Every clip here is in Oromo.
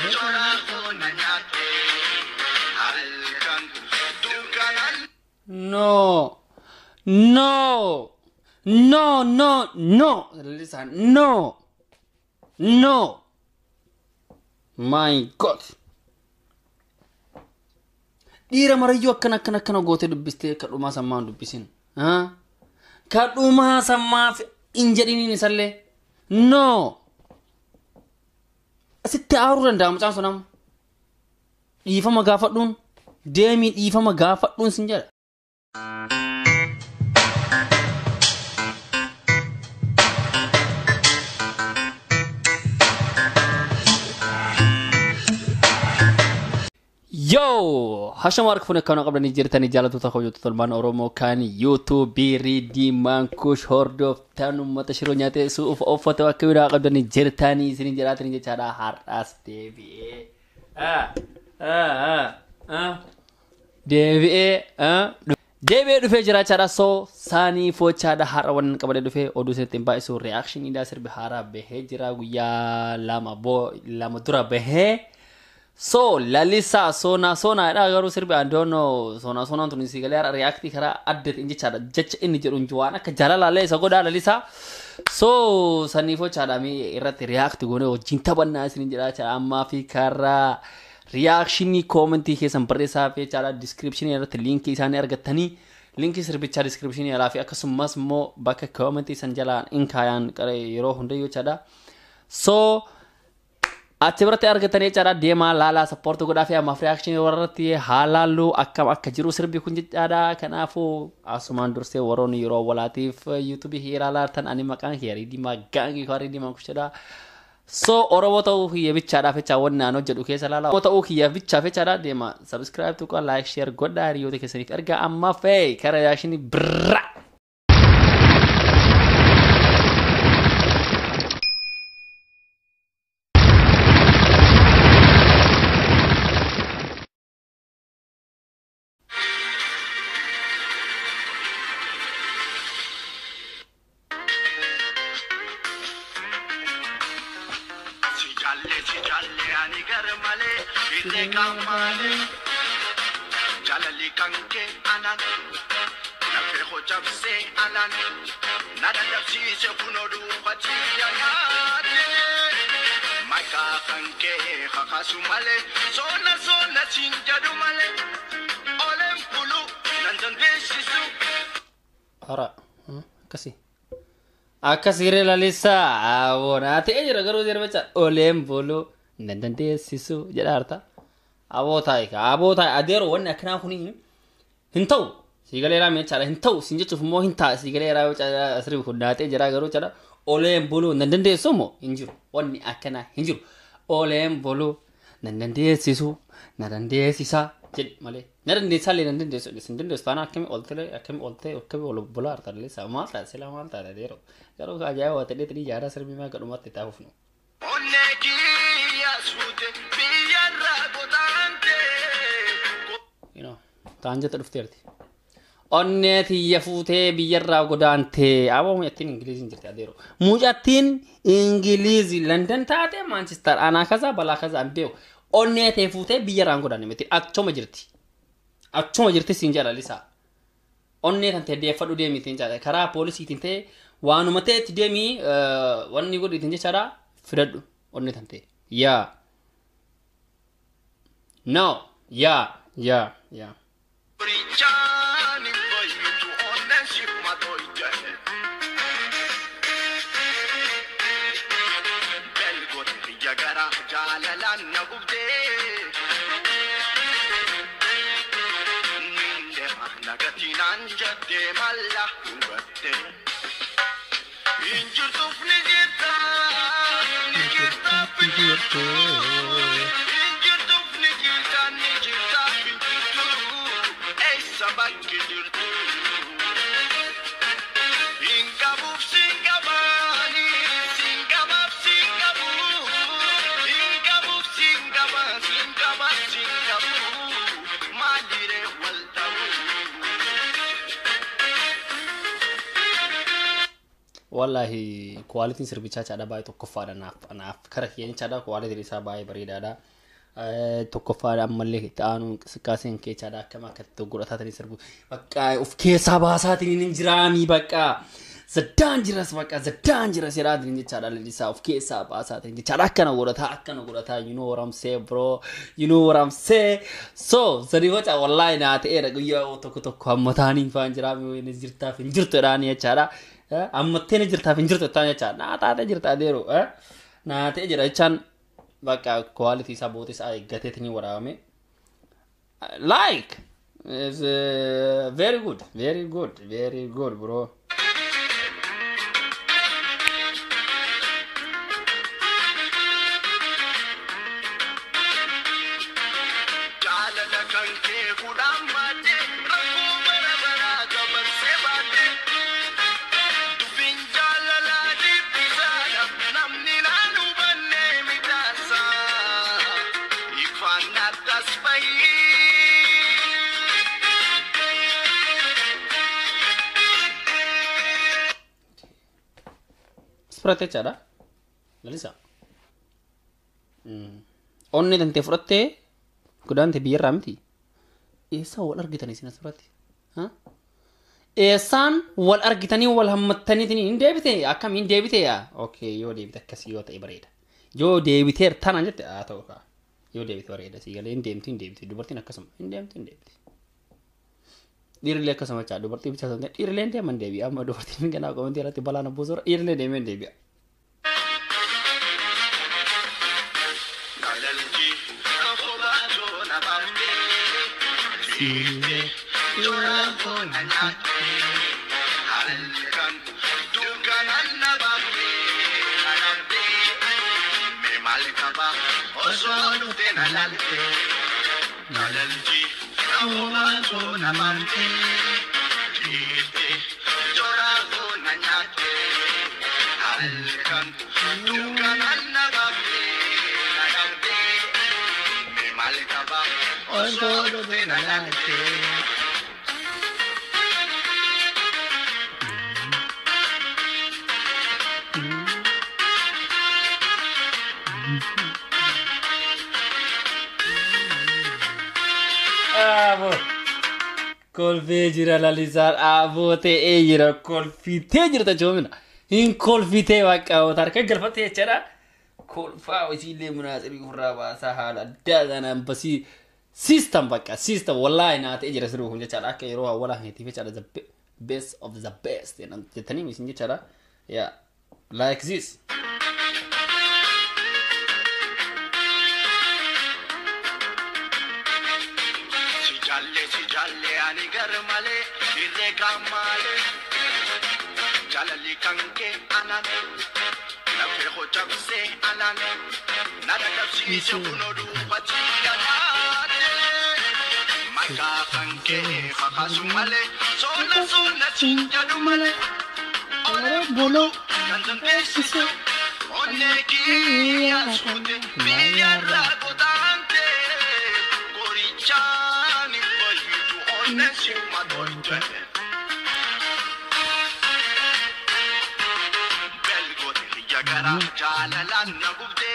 No. No. No, no, no. Listen, no. No. My God. Dhiira marayyuu akkana akkana akkana gootee dubbistee kadhumaa sammaan dubbisin. Kadhumaa sammaaf hin jedhiniin isallee. No. Asitti aaruu danda'a mucaan sun amma. Dhiifama gaafadhuun deemii dhiifama gaafadhuun sin jedha. Yoo hashama harka fuunee akkanaa qabdanii jirtanii jaallattoota hojjettoota tolmaan Oromoo kan yuutuubii riidii maankush hordoftan uummata shiroo nyaatee suuf uffata akka biraa qabdanii jirtanii isin jiraatanii jechaadha har'aas deebi'ee. Deebi'ee. Deebi'ee dhufee jira jechaadha soo saanii fochaadha har'a waan qabadee dhufee oduu isinitti hin baay'isu reaakshiniidha sirbi haaraa bahee jira guyyaa lama boo lama dura bahee. So lalisa sona sona dha garuu sirbi andono sona sona tun si galee react kara adda in jechaadha jecha inni jedhu waan akka jaalalaalee isa godhaa lalisa so saniifoo chaadhame irratti react goone wajjin taphannaa isin jedha jechaadha ammaa fi karaa reactionii koomentii keessan barreessaa fi jechaadha descriptionii irratti liinkii isaanii argattanii liinkii sirbichaa descriptionii alaa fi akkasumas immoo bakka koomentii san jalaan in kaayaan yeroo hundayyuu jechaadha so achi biratti argatanii jechaadha deemaa laalaa sappoortii godhaa fi ammaaf reaakshinii warratti haalaallu akkam akka jiru sirbi kun jechaadha kanaafuu asumaan dursee warroonni yeroo walaatiif yuutuubii hiiraa laatan ani maqaan hiyarii diimaa gaangii hiyarii diimaa kushadha so oromoo ta'uu kiyya bichaadhaaf jecha wanni aan hojjedhu keessa laala oromoo ta'uu kiyya bichaaf jechaadha deema sabskiraayib tuqaa laayik sheer godhaa hiriyoota keessaniif ergaa amma fee kara reaakshinii birraa. Jalle si jalle ani gar male ite kamale jalali kanke anan nafe ho jabse alan nada dabsi se kunodu khati yanate maka kanke khakasu male sona sona sinjadu male olem pulu nandan besisu Hora. Akkasii. Akkasii lalisaa aboonaa ta'ee jira garuu jira jecha oleen buluu nan dandeessisu jedha harta. Aboo taa'e ka aboo taa'e adeero wanni akkanaa kuni hin ta'u siigalee raa meechaadha hin ta'u siin jechuuf immoo hin ta'a siigalee raa asirri kun daatee jira garuu jedha oleen buluu nan dandeessu immoo hin jiru wanni akkanaa hin jiru oleen buluu nan dandeessisu na dandeessisa jedhi malee na dandeessaa illee nan dandeessu isin dandeessu taana akkami oltee akkami oltee akkami ol bulaa harta illee saa maal ta'a silaa maal ta'a adeero garuu ajaa'iba waa ta'ee tadii jaaraa sirbii maa gadhumatti taa'uuf nu. onne kiyasute biyarra godante you know, taan jette dhufteerti. Onnee tiyya fuutee biyyarraa godaantee aboo mucattiin ingiliiziin jirti adeero. Mucattiin ingiliizii London taate Manchester anaa kasaa balaa kasaa hin beeku. Onnee tee fuutee biyyarraan godaanne miti achuma jirti. Achuma jirti siin jedha lisaa. Onnee kan ta'e deeffadhu deemiitiin jedha karaa poolisiitiin ta'e waanuma ta'etti deemii wanni godhiitiin jechaadha fidadhu onnee kan ta'e. Yaa. No. Yaa. Yaa. Yaa. Brichani boyutu onne shikma doite Belgote jagara jalalan nagubde Ninde nagatinan jadde malla hubatte Injurtuf ni jirta ni jirta pinjirtu Injurtuf ni jirta ni jirta pinjirtu Eessa bakki jirtu Hingabuuf singabaani singabaaf singabu Hingabuuf singaba singabaaf singabu maaliree wal ta'u wallahi kwaalitiin sirbichaa chaadha baay'ee tokkoffaadha naaf naaf kara keenya chaadha kwaalitiin isaa baay'ee bareedaadha. Eh, Tokkoffaadha ammallee itti aanu inqisqaaseen kee chaadha akkama akka itti godhataatanii sirbu bakka of keessaa baasaatiin hin jiraami bakka zaddaan jiras bakka zaddaan jiras jedhaatiin jechaadha lalisaa of keessaa baasaatiin jechaadha akkana godhataa akkana godhataa you know what I'm saying bro you know what I'm saying so sadi waca wallahi naa ta'eera guyyaa tokko tokko hammataanii faan jiraami wayini jirtaaf hin jirtu jedhaanii jechaadha Eh, ammatteen jirtaaf hin jirtu jettaan jechaadha naa taatee jirta adeeru eh. naa ta'e jedha jechaan bakka quality isaa booda isaa eeggateetiin waraabame like is uh, very good very good very good bro jaalala kan kee kudhaan baadhe rakkoo bara baraa dabarsee baadhe dubbiin jaalalaa dhibbisaadha namni naan hubanne midhaasa ifaan addas bahii fudhattee jechaadha lalisa onni tantee fudhattee godaante biyyarraa miti eessaa wal argitanii isin as biratti Ha? eessaan wal argitanii wal hammattaniitiin hin deebite akkam hin deebite yaa okay yoo deebite akkasii yoo ta'e bareeda yoo deebiteer tanaan jette haa ta'u kaa yoo deebite bareeda sii galee hin deemti hin deebite dubartiin akkasuma hin deemti hin deebite dhiirrillee akkasuma caa dubartii bichaa ta'e dhiirrillee hin deeman deebi'a amma dubartiin ganaa qomantii irratti balaa na buusura dhiirrillee deemee hin deebi'a. Nalalji kobaatoo na baafte siifte joolatoo na nyaatte halkan dukkanaan na baafte na dhabde mee maal qaba osoo dhufte na laalte nalalji kobaatoo na baafte siifte joolatoo na nyaatte halkan dukkanaan na baafte na dhabde mee maal qaba osoo dhufte na laalte. Dhaaboo. Kolfee jira lalisaan dhaaboo ta'ee jira kolfitee jirta joomina. Hin kolfitee bakka oota harka galfattee jechaadha. Kolfaa hojiilee munaaxirii ofirraa baasaa haala addaa kanaan basii system bakka system wallaahi naa ta'ee jira sirrii kun jechaadha akka yeroo hawwalaa heetiif jechaadha the be- best of the best jettanii isin jechaadha. Yeah. Like this. Si jalle si jalle ani gar male irre kamale jalali kanke anan na fe ho chabse anan na da kapsi se kuno du pati amate maka kanke fakasu male sola sola chinja du male ore bolo kantan pesise onne ki asute milyarra godante Goriciani bayitu onne simma doite Belgote jagara jalalan na gubde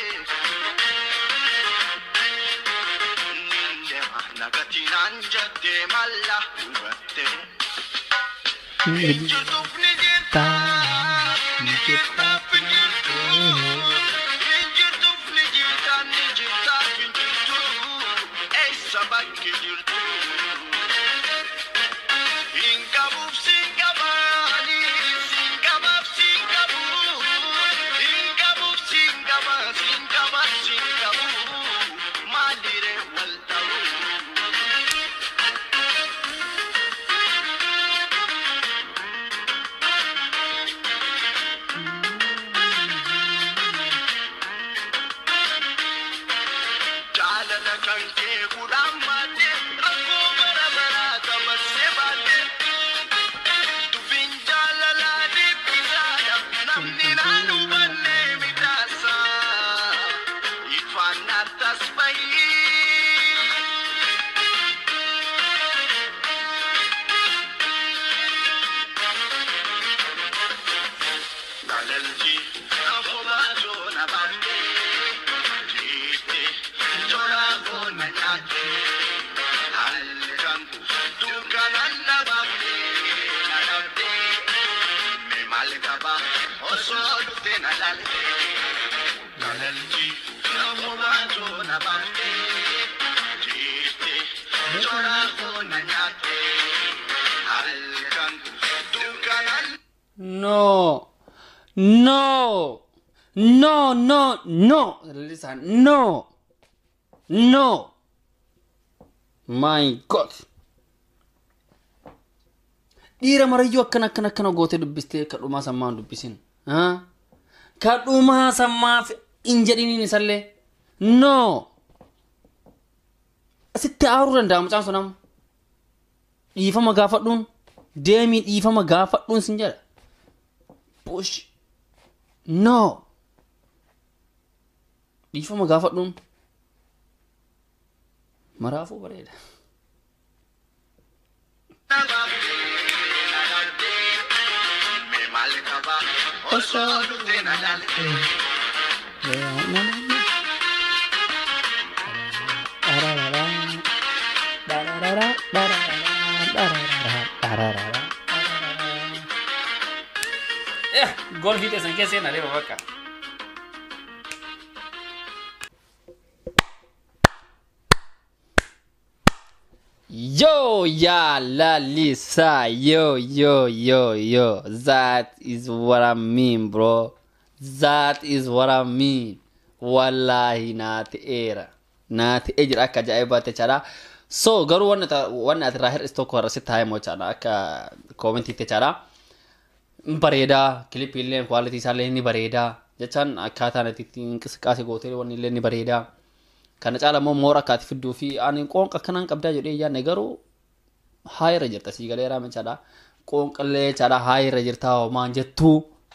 Ninde nagatinan jatte malla ubatte Ejjutuf ni jirta ni jirta finjirtu Ejjutuf ni jirta ni jirta finjirtu Eessa bakki jirtu Hingabuuf singabaani singabaaf singabu Hingabuuf singaba singabaaf singabu Maalire wal ta'u jaalala kan kee kudhaan baadhe rakkoo bara baraa dabarsee baadhe dubbiin jaalalaa dhibbisaadha namni naan hubanne midhaasa ifaan addas bahii jaalalchi namumaatu na baftee jiiftee toraa koo na nyaattee halkan dukkanaan No. No. No, no, no. Listen, no. No. My God. Dhiira marayyuu akkana akkana akkana gootee dubbistee ka dhumaa sammaa hin dubbisin. Haa? Ka dhumaa sammaaf hin jedhiniin isallee. No. Asitti aaruu danda'a mucaan sun amma. Dhiifama gaafadhuun. Deemii dhiifama gaafadhuun sin jedha. Push. No. Dhiifama gaafadhuun. Maraafuu bareeda. na baftee na dhaltee mee maal qaba osoo dhuftee na dhaltee. Golfii teessan keessa seenaa deema bakka. Yo, ya la Lisa, yo, yo, yo, yo. That is what I mean, bro. That is what I mean. Wallahi na ta'eera. Na ta'ee jira akka ajaa'ibaatti jechaadha. So, garuu wanni ata- wanni ati irraa hir'is tokko irratti taa'ee moo jechaadha akka koomentiitti jechaadha. bareedaa kilipii illee kwaalitii isaa illee ni bareedaa jechaan akkaataan ati ittiin inqisqaase gootee wanni illee ni bareedaa kana caala immoo moora akkaati fidduu fi ani qoonqa akkanaan qabdaa jedhee yaadne garuu haayira jirta sii galee raame jechaadha qoonqallee jechaadha haayira jirta homaan jettuu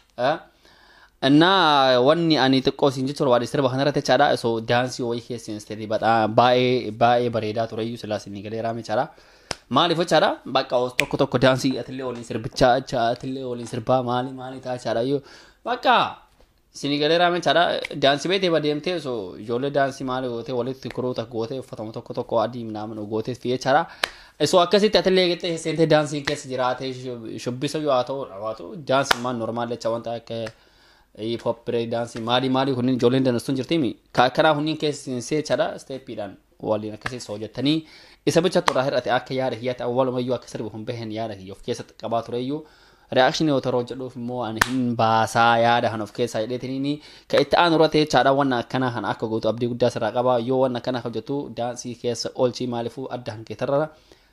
እና ወኒ አኒ ጥቆ ሲንጅ ቶርባዲ ስርባ ከነረተ ቻዳ ሶ ዳንሲ ወይ ኬሲን ስተዲ በጣም ባኤ ባኤ በሬዳ ቱረዩ ስላስ ኒገሌ ራሜ ቻዳ ማሊፎ ቻዳ በቃ ውስጥ ቶኮ ቶኮ ዳንሲ አትሌ ወሊን ስር ብቻ ቻ አትሌ ወሊን ስርባ ማሊ ማሊ ታ ቻዳ ዩ በቃ ሲኒገሌ ራሜ ቻዳ ዳንሲ ቤት በደምቴ ሶ ጆሌ ዳንሲ ማሊ ጎቴ ወሊት ትኩሩ ተ ጎቴ ፈተሙ ቶኮ ቶኮ አዲ ምናምን ጎቴ ፊየ ቻዳ እሱ አከሲት አትሌ ገጠ ሴንቴ ዳንሲ ኬስ ጅራቴ ሹቢሰ ዩ አቶ አቶ ዳንስ ማን ኖርማል ቻ ወንታ ከ hip hop break dance maali maali kunniin ijoolleen dandeessuun jirtimi kanaa kunniin keessee chadha steeppiidhaan waliin akkasii soo jettanii isa bicha turraa hir'ate akka yaada kiyyaatti awwalumayyuu akka sirbi hin bahen yaada kiyya of keessatti qabaa tureyyuu reakshinii yoo taroo jedhuuf immoo ani hin baasaa yaada kan of keessaa jedheetiniini ka itti aanu irratti jechaadha wanna akkanaa kan akka gootu abdii guddaa sirraa qabaa yoo wanna akkanaa hojjetu daansii keessa oolchii maaliifuu adda kan keetarra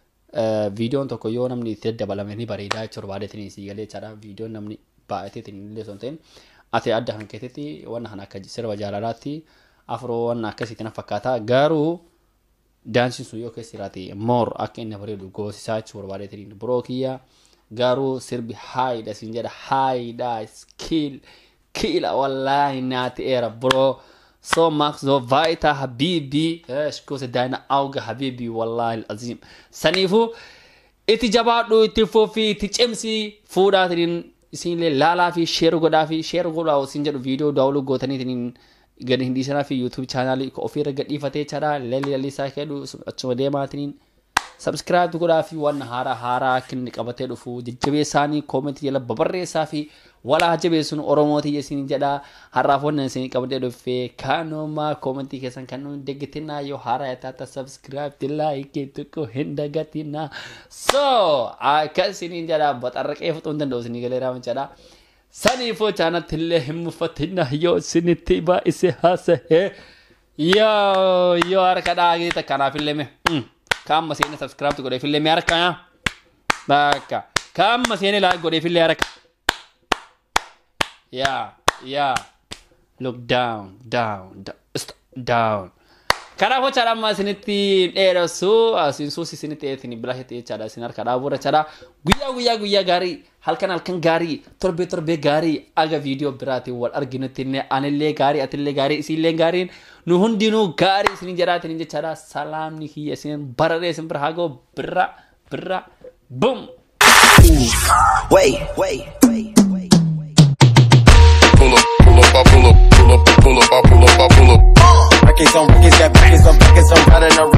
viidiyoon tokko yoo namni itti dabalame ni bareedaa jechuudha baadeetiniin sii galee jechaadha viidiyoon namni baay'ateetiin illee son ta'in ati adda kan keetetti wanna kan akka sirba jaalalaatti afroo wanna akkasiitti na fakkaata garuu daansiin sun yoo keessa jiraate moor akka inni bareedu goosisaa jechuu barbaadeetiniin biroo kiyya garuu sirbi haayidha siin jedha haayidha skill kiila wallaahi naati eera biroo so max so vaita habibi shkose daina auga habibi wallahi azim saniifu itti jabaadhu itti fufii itti cimsi fuudhaatiniin isinillee laalaa fi sheer godhaa fi sheer godhaa isin jedhu viidiyoo daawuluu gootaniitiin gadi hin dhiisanaa fi yuutuub chaanaalii ofiirra gadhiifatee chadhaa lalli lalli isaa kedhu achuma deemaatiniin sabskiraayib godhaa fi waan haaraa haaraa akka inni qabatee dhufu jajjabeessaanii koomentii jala babarreessaa fi walaa jabeessuun oromootii isin jedha har'aaf wannan isin qabadee dhufee kaanuma koomentii keessan kan nuyi deggetinaa yoo haaraa taata sabskiraayib laayikii tokko hin dagatinaa so akka isiniin jedha baxarraqee fixuu hin danda'u isinii galee raaman jedha saniifoo chaanatti illee hin muffatinaa yoo isinitti baay'ise haasa'ee yoo yoo harka dhaagee takkanaaf illee mee kaamma seene subscribe godheef illee mee harka bakka kaamma seene laayik godheef illee harka Yeah, yeah. Look down, down, down, st- down. Kanaafuu chaadha amma isinitti dheeressu asiin suus isinitti eetin bilaa ta'e chaadha isin harka dhaabuura chaadha guyyaa guyyaa guyyaa gaarii halkan halkan gaarii torbee torbee gaarii aga viidiyoo biraatiin wal arginutti illee anillee gaarii atillee gaarii isinillee gaariin nu hundinuu gaarii isin jedhaatin jechaadha salaamni kiyya isin bararee isin bira hagoo birra birra bum. Wait, wait, wait, wait. pull up, pull up, I pull up, pull up, pull up, I pull up, I pull up. Records on records, got records on records, I'm running around.